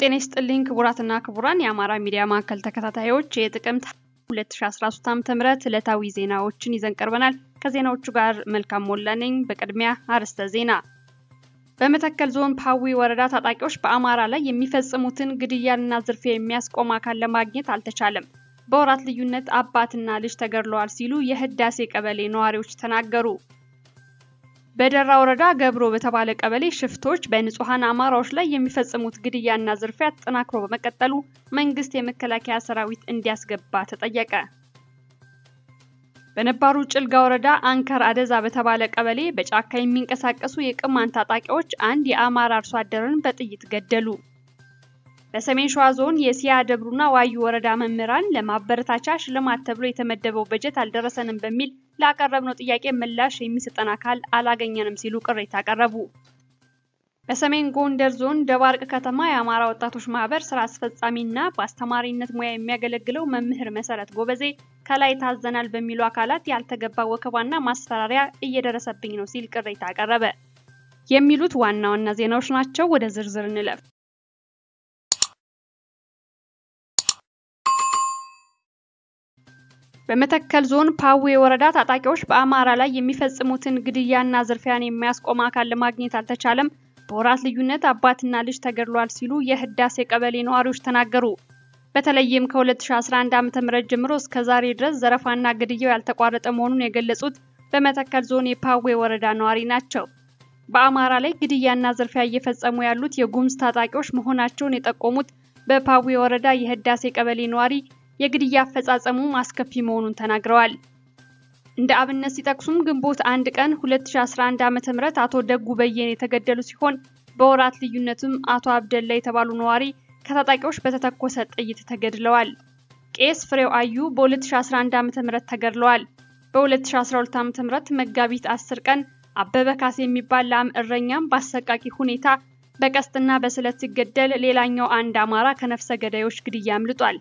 ጤና ይስጥልኝ ክቡራትና ክቡራን የአማራ ሚዲያ ማዕከል ተከታታዮች የጥቅምት 2013 ዓ.ም ዕለታዊ ዜናዎችን ይዘን ቀርበናል። ከዜናዎቹ ጋር መልካም ሞላ ነኝ። በቅድሚያ አርዕስተ ዜና። በመተከል ዞን ፓዊ ወረዳ ታጣቂዎች በአማራ ላይ የሚፈጽሙትን ግድያና ዝርፊያ የሚያስቆም አካል ለማግኘት አልተቻለም። በወራት ልዩነት አባትና ልጅ ተገድለዋል ሲሉ የህዳሴ ቀበሌ ነዋሪዎች ተናገሩ። በደራ ወረዳ ገብሮ በተባለ ቀበሌ ሽፍቶች በንጹሐን አማራዎች ላይ የሚፈጽሙት ግድያና ዝርፊያ ተጠናክሮ በመቀጠሉ መንግስት የመከላከያ ሰራዊት እንዲያስገባ ተጠየቀ። በነባሩ ጭልጋ ወረዳ አንከር አደዛ በተባለ ቀበሌ በጫካ የሚንቀሳቀሱ የቅማንት ታጣቂዎች አንድ የአማራ አርሶ አደርን በጥይት ገደሉ። በሰሜን ሸዋ ዞን የሲያ ደብሩና ዋዩ ወረዳ መምህራን ለማበረታቻ ሽልማት ተብሎ የተመደበው በጀት አልደረሰንም በሚል ላቀረብነው ጥያቄ ምላሽ የሚሰጠን አካል አላገኘንም ሲሉ ቅሬታ አቀረቡ። በሰሜን ጎንደር ዞን ደባርቅ ከተማ የአማራ ወጣቶች ማህበር ስራ አስፈጻሚና በአስተማሪነት ሙያ የሚያገለግለው መምህር መሰረት ጎበዜ ከላይ ታዘናል በሚሉ አካላት ያልተገባ ወከባና ማስፈራሪያ እየደረሰብኝ ነው ሲል ቅሬታ አቀረበ። የሚሉት ዋና ዋና ዜናዎች ናቸው። ወደ ዝርዝር እንለፍ። በመተከል ዞን ፓዌ ወረዳ ታጣቂዎች በአማራ ላይ የሚፈጽሙትን ግድያና ዝርፊያን የሚያስቆም አካል ለማግኘት አልተቻለም። በወራት ልዩነት አባትና ልጅ ተገድሏል ሲሉ የህዳሴ ቀበሌ ነዋሪዎች ተናገሩ። በተለይም ከ2011 ዓ.ም ጀምሮ እስከ ዛሬ ድረስ ዘረፋና ግድያው ያልተቋረጠ መሆኑን የገለጹት በመተከል ዞን የፓዌ ወረዳ ነዋሪ ናቸው። በአማራ ላይ ግድያና ዝርፊያ እየፈጸሙ ያሉት የጉምዝ ታጣቂዎች መሆናቸውን የጠቆሙት በፓዌ ወረዳ የህዳሴ ቀበሌ ነዋሪ የግድያ አፈጻጸሙ አስከፊ መሆኑን ተናግረዋል። እንደ አብነት ሲጠቅሱም ግንቦት አንድ ቀን 2011 ዓ.ም አቶ ደጉ በየነ የተገደሉ ሲሆን በወራት ልዩነትም አቶ አብደላ የተባሉ ነዋሪ ከታጣቂዎች በተተኮሰ ጥይት ተገድለዋል። ቄስ ፍሬው አዩ በ2011 ዓ.ም ተገድለዋል። በ2012 ዓ.ም መጋቢት 10 ቀን አበበ ካሴ የሚባል ላም እረኛም በአሰቃቂ ሁኔታ በቀስትና በስለት ሲገደል፣ ሌላኛው አንድ አማራ ከነፍሰ ገዳዮች ግድያ አምልጧል።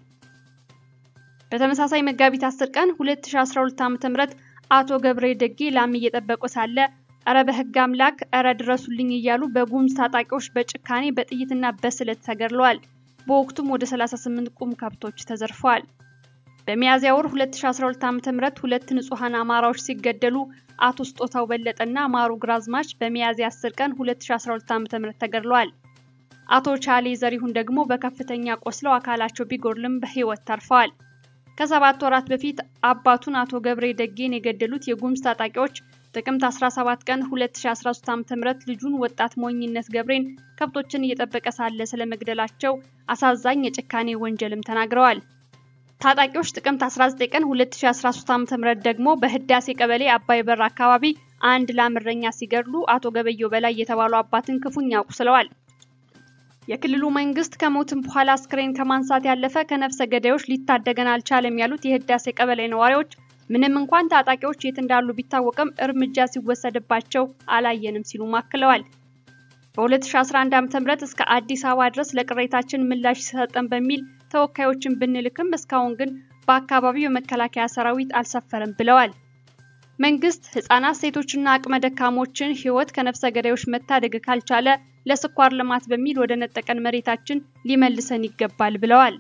በተመሳሳይ መጋቢት 10 ቀን 2012 ዓ.ም አቶ ገብሬ ደጌ ላም እየጠበቁ ሳለ እረ በህግ አምላክ እረ ድረሱልኝ እያሉ በጉምዝ ታጣቂዎች በጭካኔ በጥይትና በስለት ተገድለዋል። በወቅቱም ወደ 38 ቁም ከብቶች ተዘርፈዋል። በሚያዝያ ወር 2012 ዓ.ም ሁለት ንጹሐን አማራዎች ሲገደሉ አቶ ስጦታው በለጠና ማሩ ግራዝማች በሚያዝያ 10 ቀን 2012 ዓ.ም ተገድለዋል። አቶ ቻሌ ዘሪሁን ደግሞ በከፍተኛ ቆስለው አካላቸው ቢጎድልም በህይወት ተርፈዋል። ከሰባት ወራት በፊት አባቱን አቶ ገብሬ ደጌን የገደሉት የጉምዝ ታጣቂዎች ጥቅምት 17 ቀን 2013 ዓ.ም ልጁን ወጣት ሞኝነት ገብሬን ከብቶችን እየጠበቀ ሳለ ስለመግደላቸው አሳዛኝ የጭካኔ ወንጀልም ተናግረዋል። ታጣቂዎች ጥቅምት 19 ቀን 2013 ዓ.ም ደግሞ በህዳሴ ቀበሌ አባይ በር አካባቢ አንድ ላም እረኛ ሲገድሉ አቶ ገበየው በላይ የተባሉ አባትን ክፉኛ አቁስለዋል። የክልሉ መንግስት ከሞትም በኋላ አስክሬን ከማንሳት ያለፈ ከነፍሰ ገዳዮች ሊታደገን አልቻለም ያሉት የህዳሴ ቀበሌ ነዋሪዎች ምንም እንኳን ታጣቂዎች የት እንዳሉ ቢታወቅም እርምጃ ሲወሰድባቸው አላየንም ሲሉ አክለዋል። በ2011 ዓ.ም እስከ አዲስ አበባ ድረስ ለቅሬታችን ምላሽ ሲሰጠን በሚል ተወካዮችን ብንልክም እስካሁን ግን በአካባቢው የመከላከያ ሰራዊት አልሰፈረም ብለዋል። መንግስት ህጻናት፣ ሴቶችና አቅመ ደካሞችን ህይወት ከነፍሰ ገዳዮች መታደግ ካልቻለ ለስኳር ልማት በሚል ወደ ነጠቀን መሬታችን ሊመልሰን ይገባል ብለዋል።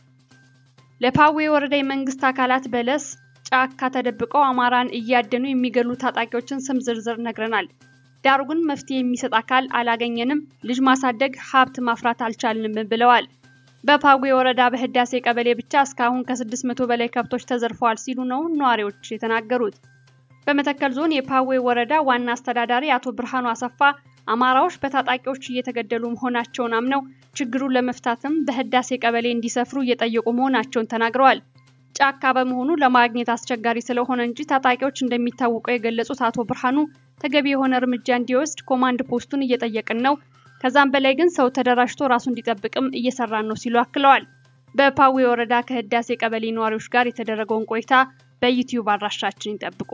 ለፓዌ ወረዳ የመንግስት አካላት በለስ ጫካ ተደብቀው አማራን እያደኑ የሚገሉ ታጣቂዎችን ስም ዝርዝር ነግረናል። ዳሩ ግን መፍትሄ የሚሰጥ አካል አላገኘንም፣ ልጅ ማሳደግ ሀብት ማፍራት አልቻልንም ብለዋል። በፓዌ ወረዳ በህዳሴ ቀበሌ ብቻ እስካሁን ከ600 በላይ ከብቶች ተዘርፈዋል ሲሉ ነው ነዋሪዎች የተናገሩት። በመተከል ዞን የፓዌ ወረዳ ዋና አስተዳዳሪ አቶ ብርሃኑ አሰፋ አማራዎች በታጣቂዎች እየተገደሉ መሆናቸውን አምነው ችግሩን ለመፍታትም በህዳሴ ቀበሌ እንዲሰፍሩ እየጠየቁ መሆናቸውን ተናግረዋል። ጫካ በመሆኑ ለማግኘት አስቸጋሪ ስለሆነ እንጂ ታጣቂዎች እንደሚታወቀው የገለጹት አቶ ብርሃኑ ተገቢ የሆነ እርምጃ እንዲወስድ ኮማንድ ፖስቱን እየጠየቅን ነው፣ ከዛም በላይ ግን ሰው ተደራጅቶ ራሱ እንዲጠብቅም እየሰራን ነው ሲሉ አክለዋል። በፓዌ ወረዳ ከህዳሴ ቀበሌ ነዋሪዎች ጋር የተደረገውን ቆይታ በዩቲዩብ አድራሻችን ይጠብቁ።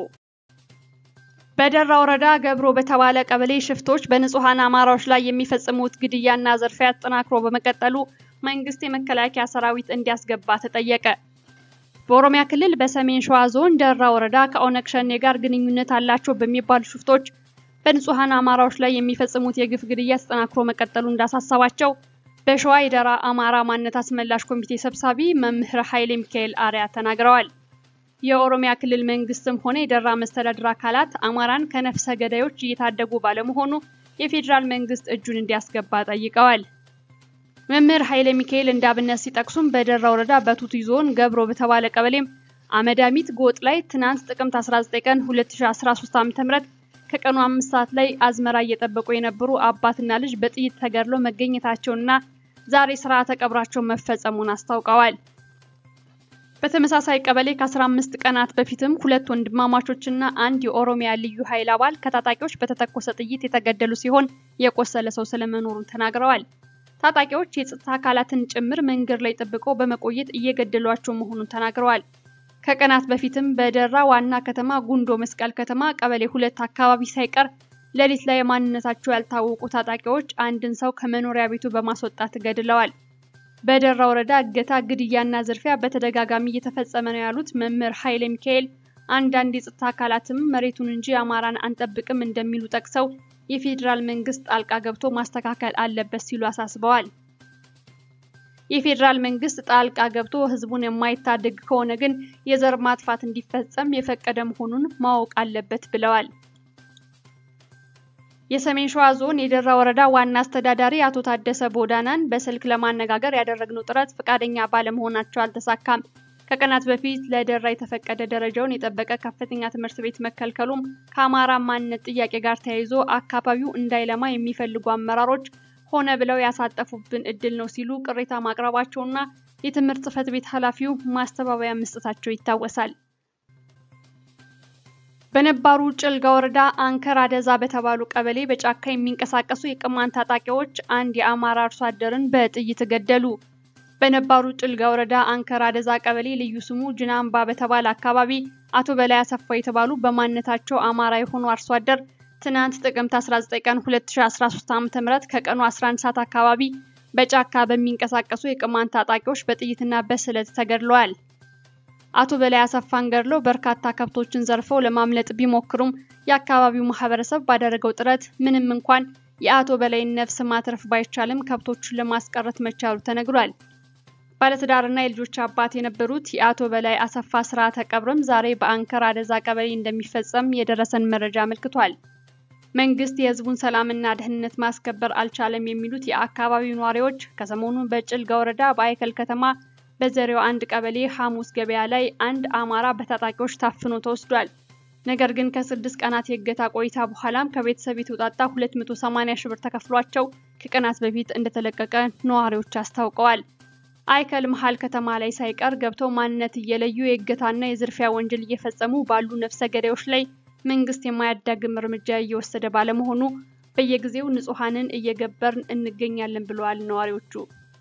በደራ ወረዳ ገብሮ በተባለ ቀበሌ ሽፍቶች በንጹሐን አማራዎች ላይ የሚፈጽሙት ግድያና ዝርፊያ ተጠናክሮ በመቀጠሉ መንግስት የመከላከያ ሰራዊት እንዲያስገባ ተጠየቀ። በኦሮሚያ ክልል በሰሜን ሸዋ ዞን ደራ ወረዳ ከኦነግ ሸኔ ጋር ግንኙነት አላቸው በሚባሉ ሽፍቶች በንጹሐን አማራዎች ላይ የሚፈጽሙት የግፍ ግድያ ተጠናክሮ መቀጠሉ እንዳሳሰባቸው በሸዋ የደራ አማራ ማንነት አስመላሽ ኮሚቴ ሰብሳቢ መምህር ኃይሌ ሚካኤል አርያ ተናግረዋል። የኦሮሚያ ክልል መንግስትም ሆነ የደራ መስተዳድር አካላት አማራን ከነፍሰ ገዳዮች እየታደጉ ባለመሆኑ የፌዴራል መንግስት እጁን እንዲያስገባ ጠይቀዋል። መምህር ኃይለ ሚካኤል እንዳብነት ሲጠቅሱም በደራ ወረዳ በቱቲ ዞን ገብሮ በተባለ ቀበሌም አመዳሚት ጎጥ ላይ ትናንት ጥቅምት 19 ቀን 2013 ዓ.ም ከቀኑ አምስት ሰዓት ላይ አዝመራ እየጠበቁ የነበሩ አባትና ልጅ በጥይት ተገድለው መገኘታቸውንና ዛሬ ስርዓተ ቀብራቸው መፈጸሙን አስታውቀዋል። በተመሳሳይ ቀበሌ ከ15 ቀናት በፊትም ሁለት ወንድማማቾችና አንድ የኦሮሚያ ልዩ ኃይል አባል ከታጣቂዎች በተተኮሰ ጥይት የተገደሉ ሲሆን የቆሰለ ሰው ስለመኖሩን ተናግረዋል። ታጣቂዎች የጸጥታ አካላትን ጭምር መንገድ ላይ ጠብቀው በመቆየት እየገደሏቸው መሆኑን ተናግረዋል። ከቀናት በፊትም በደራ ዋና ከተማ ጉንዶ መስቀል ከተማ ቀበሌ ሁለት አካባቢ ሳይቀር ሌሊት ላይ ማንነታቸው ያልታወቁ ታጣቂዎች አንድን ሰው ከመኖሪያ ቤቱ በማስወጣት ገድለዋል። በደራ ወረዳ እገታ፣ ግድያና ዝርፊያ በተደጋጋሚ እየተፈጸመ ነው ያሉት መምህር ኃይለ ሚካኤል አንዳንድ የጸጥታ አካላትም መሬቱን እንጂ አማራን አንጠብቅም እንደሚሉ ጠቅሰው የፌዴራል መንግስት ጣልቃ ገብቶ ማስተካከል አለበት ሲሉ አሳስበዋል። የፌዴራል መንግስት ጣልቃ ገብቶ ህዝቡን የማይታደግ ከሆነ ግን የዘር ማጥፋት እንዲፈጸም የፈቀደ መሆኑን ማወቅ አለበት ብለዋል። የሰሜን ሸዋ ዞን የደራ ወረዳ ዋና አስተዳዳሪ አቶ ታደሰ ቦዳናን በስልክ ለማነጋገር ያደረግነው ጥረት ፈቃደኛ ባለመሆናቸው አልተሳካም። ከቀናት በፊት ለደራ የተፈቀደ ደረጃውን የጠበቀ ከፍተኛ ትምህርት ቤት መከልከሉም ከአማራ ማንነት ጥያቄ ጋር ተያይዞ አካባቢው እንዳይለማ የሚፈልጉ አመራሮች ሆነ ብለው ያሳጠፉብን እድል ነው ሲሉ ቅሬታ ማቅረባቸውና የትምህርት ጽሕፈት ቤት ኃላፊው ማስተባበያ መስጠታቸው ይታወሳል። በነባሩ ጭልጋ ወረዳ አንከር አደዛ በተባሉ ቀበሌ በጫካ የሚንቀሳቀሱ የቅማንት ታጣቂዎች አንድ የአማራ አርሶ አደርን በጥይት ገደሉ። በነባሩ ጭልጋ ወረዳ አንከር አደዛ ቀበሌ ልዩ ስሙ ጅናምባ በተባለ አካባቢ አቶ በላይ አሰፋ የተባሉ በማንነታቸው አማራ የሆኑ አርሶ አደር ትናንት ጥቅምት 19 ቀን 2013 ዓ.ም ከቀኑ 11 ሰዓት አካባቢ በጫካ በሚንቀሳቀሱ የቅማንት ታጣቂዎች በጥይትና በስለት ተገድለዋል። አቶ በላይ አሰፋን ገድለው በርካታ ከብቶችን ዘርፈው ለማምለጥ ቢሞክሩም የአካባቢው ማህበረሰብ ባደረገው ጥረት ምንም እንኳን የአቶ በላይን ነፍስ ማትረፍ ባይቻልም ከብቶቹን ለማስቀረት መቻሉ ተነግሯል። ባለትዳርና የልጆች አባት የነበሩት የአቶ በላይ አሰፋ ስርዓተ ቀብርም ዛሬ በአንከር አደዛ ቀበሌ እንደሚፈጸም የደረሰን መረጃ አመልክቷል። መንግስት የህዝቡን ሰላምና ደህንነት ማስከበር አልቻለም የሚሉት የአካባቢው ነዋሪዎች ከሰሞኑ በጭልጋ ወረዳ በአይከል ከተማ በዘሬው አንድ ቀበሌ ሐሙስ ገበያ ላይ አንድ አማራ በታጣቂዎች ታፍኖ ተወስዷል። ነገር ግን ከስድስት ቀናት የእገታ ቆይታ በኋላም ከቤተሰብ የተውጣጣ 280 ሺህ ብር ተከፍሏቸው ከቀናት በፊት እንደተለቀቀ ነዋሪዎች አስታውቀዋል። አይከል መሀል ከተማ ላይ ሳይቀር ገብተው ማንነት እየለዩ የእገታና የዝርፊያ ወንጀል እየፈጸሙ ባሉ ነፍሰ ገዳዮች ላይ መንግስት የማያዳግም እርምጃ እየወሰደ ባለመሆኑ በየጊዜው ንጹሐንን እየገበርን እንገኛለን ብለዋል ነዋሪዎቹ።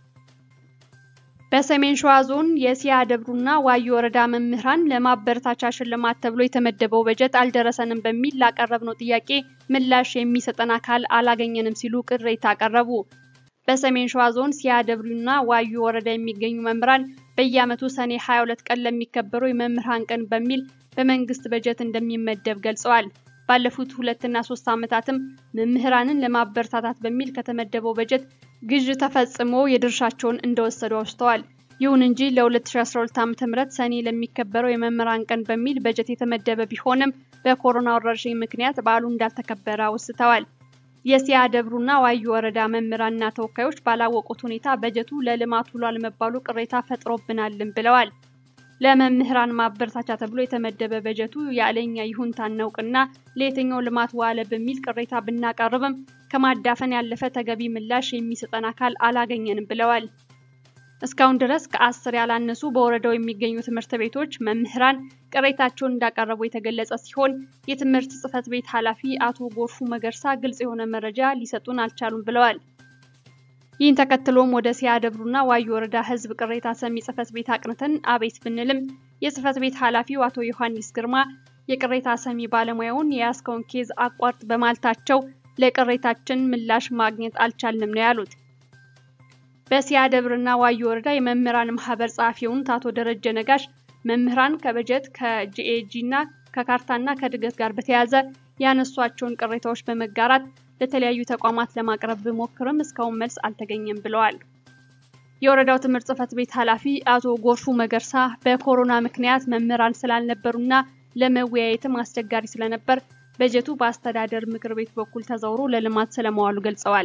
በሰሜን ሸዋ ዞን የሲያ ደብሩና ዋዩ ወረዳ መምህራን ለማበረታቻ ሽልማት ተብሎ የተመደበው በጀት አልደረሰንም በሚል ላቀረብነው ጥያቄ ምላሽ የሚሰጠን አካል አላገኘንም ሲሉ ቅሬታ አቀረቡ። በሰሜን ሸዋ ዞን ሲያ ደብሩና ዋዩ ወረዳ የሚገኙ መምህራን በየዓመቱ ሰኔ 22 ቀን ለሚከበረው የመምህራን ቀን በሚል በመንግስት በጀት እንደሚመደብ ገልጸዋል። ባለፉት ሁለትና ሶስት ዓመታትም መምህራንን ለማበረታታት በሚል ከተመደበው በጀት ግዥ ተፈጽሞ የድርሻቸውን እንደወሰዱ አውስተዋል። ይሁን እንጂ ለ2012 ዓ.ም ሰኔ ለሚከበረው የመምህራን ቀን በሚል በጀት የተመደበ ቢሆንም በኮሮና ወረርሽኝ ምክንያት በዓሉ እንዳልተከበረ አውስተዋል። የሲያ ደብሩና ዋዩ ወረዳ መምህራንና ተወካዮች ባላወቁት ሁኔታ በጀቱ ለልማት ውሏል መባሉ ቅሬታ ፈጥሮብናልን ብለዋል። ለመምህራን ማበረታቻ ተብሎ የተመደበ በጀቱ ያለኛ ይሁንታ እናውቅና ለየትኛው ልማት ዋለ በሚል ቅሬታ ብናቀርብም ከማዳፈን ያለፈ ተገቢ ምላሽ የሚሰጠን አካል አላገኘንም ብለዋል። እስካሁን ድረስ ከአስር ያላነሱ በወረዳው የሚገኙ ትምህርት ቤቶች መምህራን ቅሬታቸውን እንዳቀረቡ የተገለጸ ሲሆን የትምህርት ጽሕፈት ቤት ኃላፊ አቶ ጎርፉ መገርሳ ግልጽ የሆነ መረጃ ሊሰጡን አልቻሉም ብለዋል። ይህን ተከትሎም ወደ ሲያ ደብሩና ዋዩ ወረዳ ሕዝብ ቅሬታ ሰሚ ጽሕፈት ቤት አቅንተን አቤት ብንልም የጽሕፈት ቤት ኃላፊው አቶ ዮሐንስ ግርማ የቅሬታ ሰሚ ባለሙያውን የያዝከውን ኬዝ አቋርጥ በማለታቸው ለቅሬታችን ምላሽ ማግኘት አልቻልንም ነው ያሉት። በሲያ ደብርና ዋዩ ወረዳ የመምህራን ማህበር ጸሐፊ የሆኑት አቶ ደረጀ ነጋሽ መምህራን ከበጀት ከጂኤጂ እና ከካርታና ከእድገት ጋር በተያያዘ ያነሷቸውን ቅሬታዎች በመጋራት ለተለያዩ ተቋማት ለማቅረብ ብሞክርም እስካሁን መልስ አልተገኘም ብለዋል። የወረዳው ትምህርት ጽሕፈት ቤት ኃላፊ አቶ ጎርፉ መገርሳ በኮሮና ምክንያት መምህራን ስላልነበሩና ለመወያየትም አስቸጋሪ ስለነበር በጀቱ በአስተዳደር ምክር ቤት በኩል ተዘውሮ ለልማት ስለመዋሉ ገልጸዋል።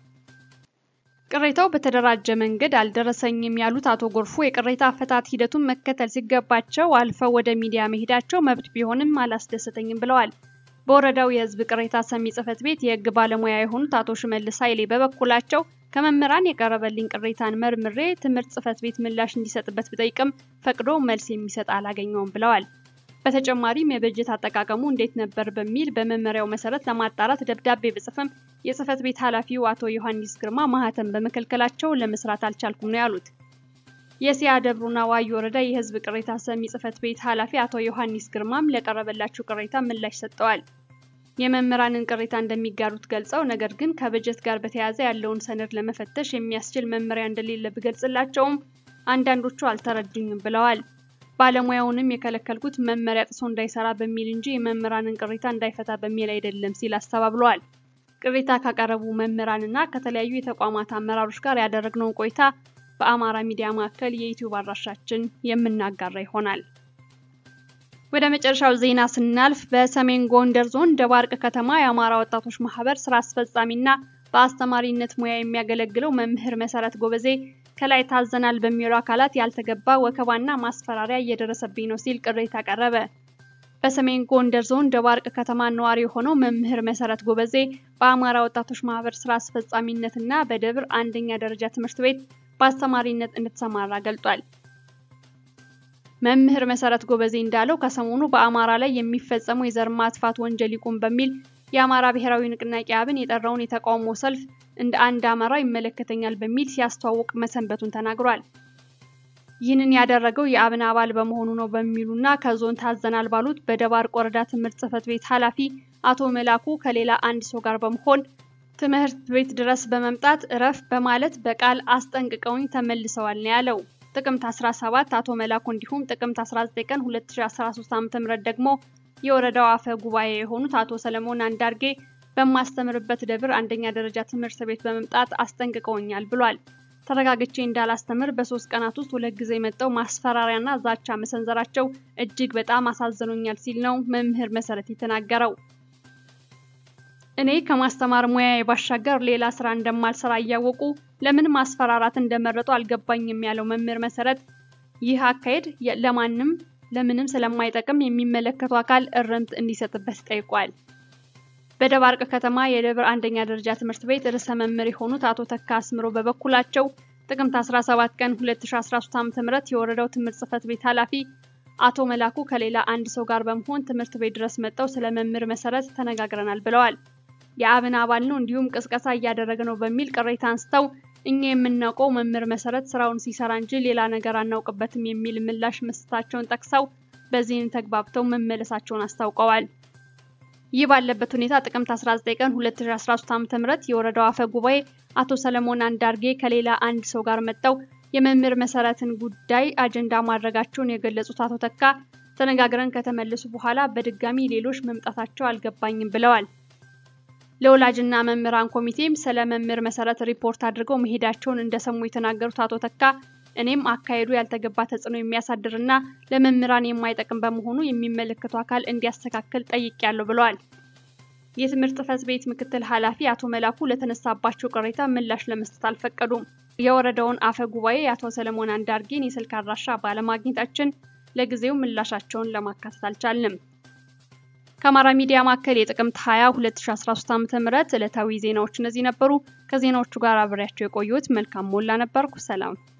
ቅሬታው በተደራጀ መንገድ አልደረሰኝም ያሉት አቶ ጎርፉ የቅሬታ አፈታት ኃይቱን መከተል ሲገባቸው አልፈው ወደ ሚዲያ መሄዳቸው መብት ቢሆንም አላስደሰተኝም ብለዋል። በወረዳው የሕዝብ ቅሬታ ሰሚ ጽሕፈት ቤት የሕግ ባለሙያ የሆኑት አቶ ሽመልስ ኃይሌ በበኩላቸው ከመምህራን የቀረበልኝ ቅሬታን መርምሬ ትምህርት ጽሕፈት ቤት ምላሽ እንዲሰጥበት ብጠይቅም ፈቅዶ መልስ የሚሰጥ አላገኘውም ብለዋል። በተጨማሪም የበጀት አጠቃቀሙ እንዴት ነበር በሚል በመመሪያው መሰረት ለማጣራት ደብዳቤ ብጽፍም የጽሕፈት ቤት ኃላፊው አቶ ዮሐንስ ግርማ ማህተም በመከልከላቸው ለመስራት አልቻልኩም ነው ያሉት። የሲያ ደብሩና ዋዩ ወረዳ የሕዝብ ቅሬታ ሰሚ ጽሕፈት ቤት ኃላፊ አቶ ዮሐንስ ግርማም ለቀረበላቸው ቅሬታ ምላሽ ሰጥተዋል። የመምህራንን ቅሬታ እንደሚጋሩት ገልጸው ነገር ግን ከበጀት ጋር በተያያዘ ያለውን ሰነድ ለመፈተሽ የሚያስችል መመሪያ እንደሌለ ብገልጽላቸውም አንዳንዶቹ አልተረዱኝም ብለዋል። ባለሙያውንም የከለከልኩት መመሪያ ጥሶ እንዳይሰራ በሚል እንጂ የመምህራንን ቅሬታ እንዳይፈታ በሚል አይደለም ሲል አስተባብለዋል። ቅሬታ ካቀረቡ መምህራንና ከተለያዩ የተቋማት አመራሮች ጋር ያደረግነውን ቆይታ በአማራ ሚዲያ ማዕከል የዩቲዩብ አድራሻችን የምናጋራ ይሆናል። ወደ መጨረሻው ዜና ስናልፍ በሰሜን ጎንደር ዞን ደባርቅ ከተማ የአማራ ወጣቶች ማህበር ስራ አስፈጻሚና በአስተማሪነት ሙያ የሚያገለግለው መምህር መሰረት ጎበዜ ከላይ ታዘናል በሚሉ አካላት ያልተገባ ወከባና ማስፈራሪያ እየደረሰብኝ ነው ሲል ቅሬታ ቀረበ። በሰሜን ጎንደር ዞን ደባርቅ ከተማ ነዋሪ የሆነው መምህር መሰረት ጎበዜ በአማራ ወጣቶች ማህበር ስራ አስፈጻሚነትና በደብር አንደኛ ደረጃ ትምህርት ቤት በአስተማሪነት እንድትሰማራ ገልጧል። መምህር መሰረት ጎበዜ እንዳለው ከሰሞኑ በአማራ ላይ የሚፈጸሙ የዘር ማጥፋት ወንጀል ይቁም በሚል የአማራ ብሔራዊ ንቅናቄ አብን የጠራውን የተቃውሞ ሰልፍ እንደ አንድ አማራ ይመለከተኛል በሚል ሲያስተዋውቅ መሰንበቱን ተናግሯል። ይህንን ያደረገው የአብን አባል በመሆኑ ነው በሚሉና ከዞን ታዘናል ባሉት በደባርቅ ወረዳ ትምህርት ጽሕፈት ቤት ኃላፊ አቶ መላኩ ከሌላ አንድ ሰው ጋር በመሆን ትምህርት ቤት ድረስ በመምጣት እረፍ በማለት በቃል አስጠንቅቀውኝ ተመልሰዋል ነው ያለው። ጥቅምት 17 አቶ መላኩ እንዲሁም ጥቅምት 19 ቀን 2013 ዓ.ም ደግሞ የወረዳው አፈ ጉባኤ የሆኑት አቶ ሰለሞን አንዳርጌ በማስተምርበት ደብር አንደኛ ደረጃ ትምህርት ቤት በመምጣት አስጠንቅቀውኛል ብሏል። ተረጋግቼ እንዳላስተምር በሶስት ቀናት ውስጥ ሁለት ጊዜ መጠው ማስፈራሪያና ዛቻ መሰንዘራቸው እጅግ በጣም አሳዝኖኛል ሲል ነው መምህር መሰረት የተናገረው። እኔ ከማስተማር ሙያዬ ባሻገር ሌላ ስራ እንደማልሰራ እያወቁ ለምን ማስፈራራት እንደመረጡ አልገባኝም ያለው መምህር መሰረት ይህ አካሄድ ለማንም ለምንም ስለማይጠቅም የሚመለከቱ አካል እርምት እንዲሰጥበት ጠይቋል። በደባርቅ ከተማ የደብር አንደኛ ደረጃ ትምህርት ቤት ርዕሰ መምህር የሆኑት አቶ ተካ አስምሮ በበኩላቸው ጥቅምት 17 ቀን 2013 ዓ.ም የወረዳው ትምህርት ጽሕፈት ቤት ኃላፊ አቶ መላኩ ከሌላ አንድ ሰው ጋር በመሆን ትምህርት ቤት ድረስ መጥተው ስለ መምህር መሰረት ተነጋግረናል ብለዋል። የአብን አባል ነው እንዲሁም ቅስቀሳ እያደረገ ነው በሚል ቅሬታ አንስተው እኛ የምናውቀው መምህር መሰረት ስራውን ሲሰራ እንጂ ሌላ ነገር አናውቅበትም የሚል ምላሽ መስጠታቸውን ጠቅሰው በዚህም ተግባብተው መመለሳቸውን አስታውቀዋል። ይህ ባለበት ሁኔታ ጥቅምት 19 ቀን 2013 ዓ.ም የወረዳው አፈ ጉባኤ አቶ ሰለሞን አንዳርጌ ከሌላ አንድ ሰው ጋር መጥተው የመምህር መሰረትን ጉዳይ አጀንዳ ማድረጋቸውን የገለጹት አቶ ተካ ተነጋግረን ከተመለሱ በኋላ በድጋሚ ሌሎች መምጣታቸው አልገባኝም ብለዋል። ለወላጅና መምህራን ኮሚቴም ስለ መምህር መሰረት ሪፖርት አድርገው መሄዳቸውን እንደሰሙ የተናገሩት አቶ ተካ እኔም አካሄዱ ያልተገባ ተጽዕኖ የሚያሳድርና ለመምህራን የማይጠቅም በመሆኑ የሚመለከቱ አካል እንዲያስተካክል ጠይቄያለሁ ብለዋል። የትምህርት ጽሕፈት ቤት ምክትል ኃላፊ አቶ መላኩ ለተነሳባቸው ቅሬታ ምላሽ ለመስጠት አልፈቀዱም። የወረዳውን አፈ ጉባኤ የአቶ ሰለሞን አንዳርጌን የስልክ አድራሻ ባለማግኘታችን ለጊዜው ምላሻቸውን ለማካተት አልቻልንም። ከአማራ ሚዲያ ማዕከል የጥቅምት 20 2013 ዓ.ም ዕለታዊ ዜናዎች እነዚህ ነበሩ። ከዜናዎቹ ጋር አብሬያቸው የቆየሁት መልካም ሞላ ነበርኩ። ሰላም